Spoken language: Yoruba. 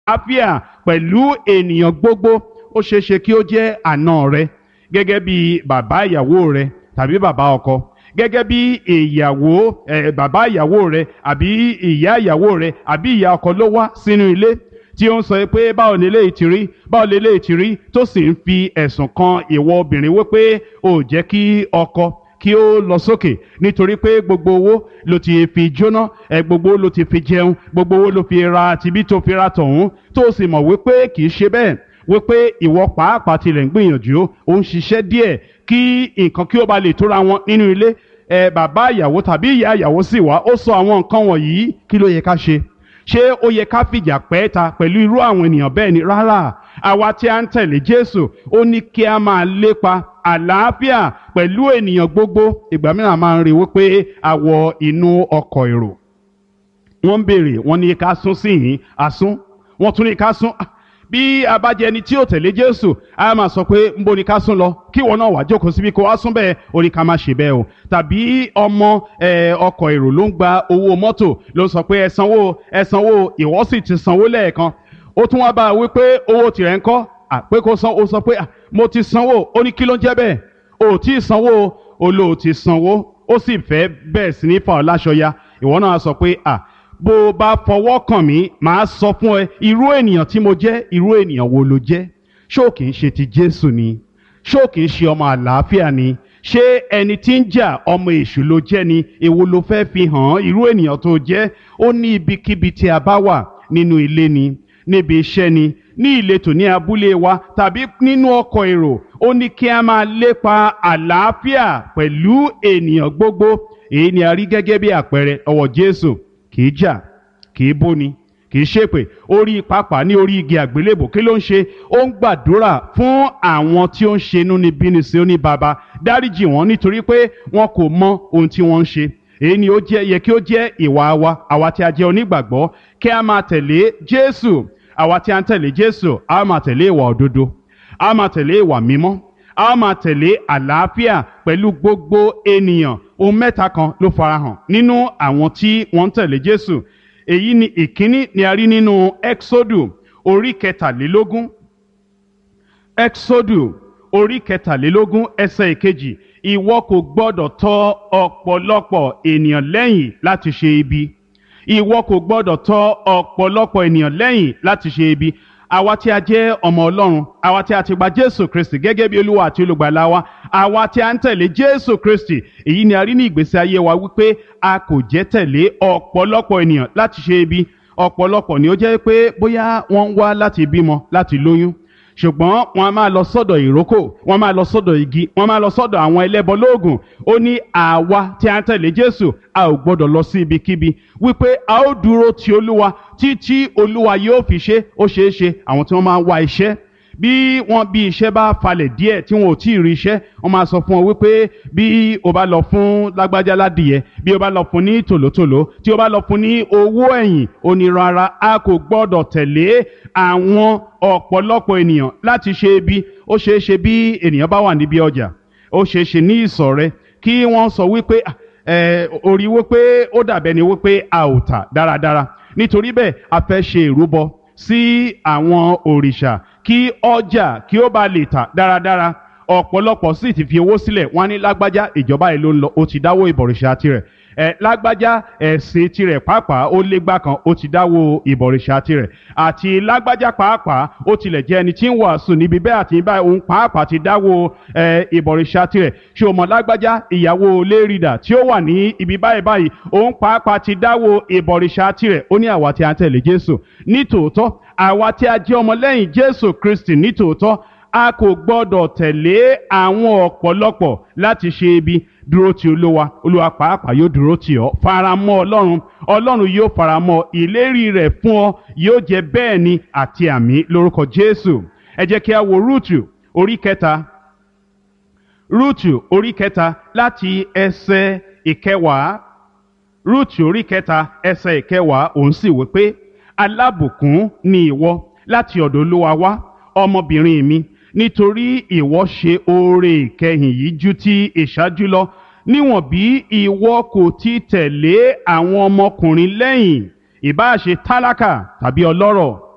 àlàáfíà pẹ̀lú ènìyàn gbogbo ó ṣeé ṣe kí ó jẹ́ àna rẹ gẹ́gẹ́ bí bàbá ìyàwó rẹ tàbí bàbá ọkọ gẹ́gẹ́ bí ìyàwó ẹ̀ bàbá ìyàwó rẹ àbí ìyá ìyàwó rẹ àbí ìyá ọkọ ló wá sínú ilé tí ó ń sọ pé báwo lè lè ti rí báwo lè lè ti rí tó sì ń fi ẹ̀sùn kan ìwọ obìnrin wípé ò jẹ́ kí ọkọ kí ó lọ sókè nítorí pé gbogbo owó ló ti fi jóná ẹ gbogbo owó ló ti fi jẹun gbogbo owó ló fi ra tibí tó fi ra tọ̀hún tó sì mọ̀ wípé kì í ṣe bẹ́ẹ̀ wípé ìwọ pàápàá tilẹ̀ ń gbìyànjú ó ń ṣiṣẹ́ díẹ̀ kí nǹkan kí ó ba lè tóra wọn nínú ilé ẹ bàbá ìyàwó tàbí ìyá ìyàwó sì wá ó sọ àwọn nǹkan wọ̀nyí kí ló yẹ ká ṣe ṣé ó yẹ ká fìjà pẹ́ ta pẹ̀lú irú àwọn ènìyàn bẹ́ẹ̀ ni rárá àwa tí a ń tẹ̀lé Jésù ó ní kí a máa lépa àlàáfíà pẹ̀lú ènìyàn gbogbo ìgbà mìíràn máa ń rí wípé a wọ inú ọkọ̀ èrò wọ́n ń béèrè wọ́n ní ká sún sí yìí àsún wọ́n tún ní ká sún bí a bá jẹ ẹni tí ò tẹ̀lé Jésù a máa sọ pé ń bo ni ká sún lọ kí ìwọ náà wá jókòó síbi kó wá sún bẹ́ẹ̀ ó ní ká má ṣe bẹ́ẹ̀ o tàbí ọmọ ọkọ̀ èrò ló ń gba owó mọ́tò ló sọ pé ẹ sanwó ẹ sanwó ìwọ sì ti sanwó lẹ́ẹ̀kan ó tún wá bá a wí pé owó tirẹ̀ ń kọ́ pé kó san ó sọ pé mo ti sanwó ó ní kí ló ń jẹ́ bẹ́ẹ̀ o ò tí ì sanwó o lò ó ti sanwó ó sì fẹ́ bẹ́ẹ̀ sí ní fa ọ́ láṣọ ya ìwọ náà sọ pé à bó o bá fọwọ́ kàn mí màá sọ fún ẹ irú ènìyàn tí mo jẹ́ irú ènìyàn wo ló jẹ́ ṣó kì í ṣe ti Jésù ni ṣó kì í ṣe ọmọ àlàáfíà ni ṣé ẹni tí ń jà ọmọ èṣù ló jẹ́ ni èwo ló fẹ́ fi hàn irú ènìyàn tó jẹ́ ó ní ibikíbi tí a bá wà nínú ilé ni níbi iṣẹ́ ni ní ìletò ní abúlé wa tàbí nínú ọkọ̀ èrò ó ní kí a máa lépa àlàáfíà pẹ̀lú ènìyàn gbogbo èyí ni a rí gẹ́gẹ́ bí àpẹẹrẹ ọwọ́ Jésù kì í jà kì í bóni kì í ṣépè orí pápá ní orí igi àgbélébò kí ló ń ṣe ó ń gbàdúrà fún àwọn tí ó ń ṣe inúnibíni sí ó ní baba dáríjì wọn nítorí pé wọn kò mọ ohun tí wọ́n ń ṣe èyí ni ó jẹ́ yẹ kí ó jẹ́ ìwà wa àwa tí a jẹ́ onígbàgbọ́ kí a máa tẹ̀lé Jésù àwa tí a ń tẹ̀lé Jésù a máa tẹ̀lé ìwà òdodo a máa tẹ̀lé ìwà mímọ́ a máa tẹ̀lé àlàáfíà pẹ̀lú gbogbo ènìyàn ohun mẹ́ta kan ló farahàn nínú àwọn tí wọ́n ń tẹ̀lé Jésù èyí ni ìkíní ni a rí nínú Exodu orí kẹtàlélógún Exodu orí kẹtàlélógún ẹsẹ̀ ìkejì ìwọ kò gbọ́dọ̀ tọ̀ ọ̀pọ̀lọpọ̀ ènìyàn lẹ́yìn láti ṣe ibi ìwọ kò gbọ́dọ̀ tọ̀ ọ̀pọ̀lọpọ̀ ènìyàn lẹ́yìn láti ṣe ibi àwa tí a jẹ́ ọmọ Ọlọ́run àwa tí a ti gba Jésù Kristi gẹ́gẹ́ bí Olúwa àti olùgbàlà wa àwa tí a ń tẹ̀lé Jésù Kristi èyí ni a rí ní ìgbésí ayé wa wípé a kò jẹ́ tẹ̀lé ọ̀pọ̀lọpọ̀ ènìyàn láti ṣe ibi ọ̀pọ̀lọpọ̀ ni ó jẹ́ pé bóyá wọ́n ń wá láti bímọ láti lóyún ṣùgbọ́n wọ́n a máa lọ sọ́dọ̀ ìrókò wọ́n máa lọ sọ́dọ̀ igi wọ́n máa lọ sọ́dọ̀ àwọn ẹlẹ́bọ lóògùn ó ní àwa tí a ń tẹ̀lé Jésù a ò gbọ́dọ̀ lọ sí ibikíbi wípé a ó dúró ti Olúwa títí Olúwa yóò fi ṣe ó ṣeé ṣe àwọn tí wọ́n máa ń wá iṣẹ́ bí wọ́n bí iṣẹ́ bá falẹ̀ díẹ̀ tí wọn ò tí ì rí iṣẹ́ wọ́n máa sọ fún ọ wípé bí o bá lọ fún lágbájá ládìyẹ bí o bá lọ fún ní tòlótòló tí o bá lọ fún ní owó ẹ̀yìn ó ní rárá a kò gbọ́dọ̀ tẹ̀lé àwọn ọ̀pọ̀lọpọ̀ ènìyàn láti ṣe ibi ó ṣeé ṣe bí ènìyàn bá wà níbi ọjà ó ṣeé ṣe ní ìsọ̀ rẹ kí wọ́n sọ wípé orí wípé ó dàbẹ́ ni wípé a ò tà dáradára nítorí bẹ́ẹ̀ a fẹ́ ṣe ìrúbọ sí àwọn òrìṣà kí ọjà kí ó bá lè tà dáradára ọ̀pọ̀lọpọ̀ sì ti fi owó sílẹ̀ wọ́n á ní lágbájá ìjọba yìí ló ń lọ ó ti dáwó ìbọ̀rìṣà tirẹ̀ ẹ lágbájá ẹ̀sìn tirẹ̀ pàápàá ó légbá kan ó ti dáwó ìbọ̀rìṣà tirẹ̀ àti lágbájá pàápàá ó tilẹ̀ jẹ́ ẹni tí ń wàásù níbi bẹ́ẹ̀ àti báyìí òun pàápàá ti dáwó ẹ ìbọ̀rìṣà tirẹ̀ ṣé o mọ̀ lágbájá ìyàwó lérìdà tí ó wà ní ibi báyìí báyìí òun pàápàá ti dáwó ìbọ̀rìṣà tirẹ̀ ó ní àwa tí a ń tẹ̀lé Jésù nítòótọ́ àwa tí a jẹ́ ọmọlẹ́yìn Jésù Kristi nítòótọ́ a kò gbọ́dọ̀ tẹ̀lé àwọn ọ̀pọ̀lọpọ̀ láti ṣe ibi dúró ti olúwa olúwa pàápàá yóò dúró tì ọ́ faramọ́ ọlọ́run ọlọ́run yóò faramọ́ ìlérí rẹ̀ fún ọ yóò jẹ́ bẹ́ẹ̀ ni àti àmì lórúkọ jésù ẹ jẹ́ kí a wo rúùtù orí kẹta rúùtù orí kẹta láti ẹsẹ̀ ìkẹwàá rúùtù orí kẹta ẹsẹ̀ ìkẹwàá òun sì wí pé alábùkún ni ìwọ láti ọ̀dọ̀ olúwa wá ọmọbìnrin mi nítorí ìwọ ṣe oore ìkẹyìn yìí ju ti ìṣáájú lọ níwọ̀n bí ìwọ kò ti tẹ̀lé àwọn ọmọkùnrin lẹ́yìn ìbáà ṣe tálákà tàbí ọlọ́rọ̀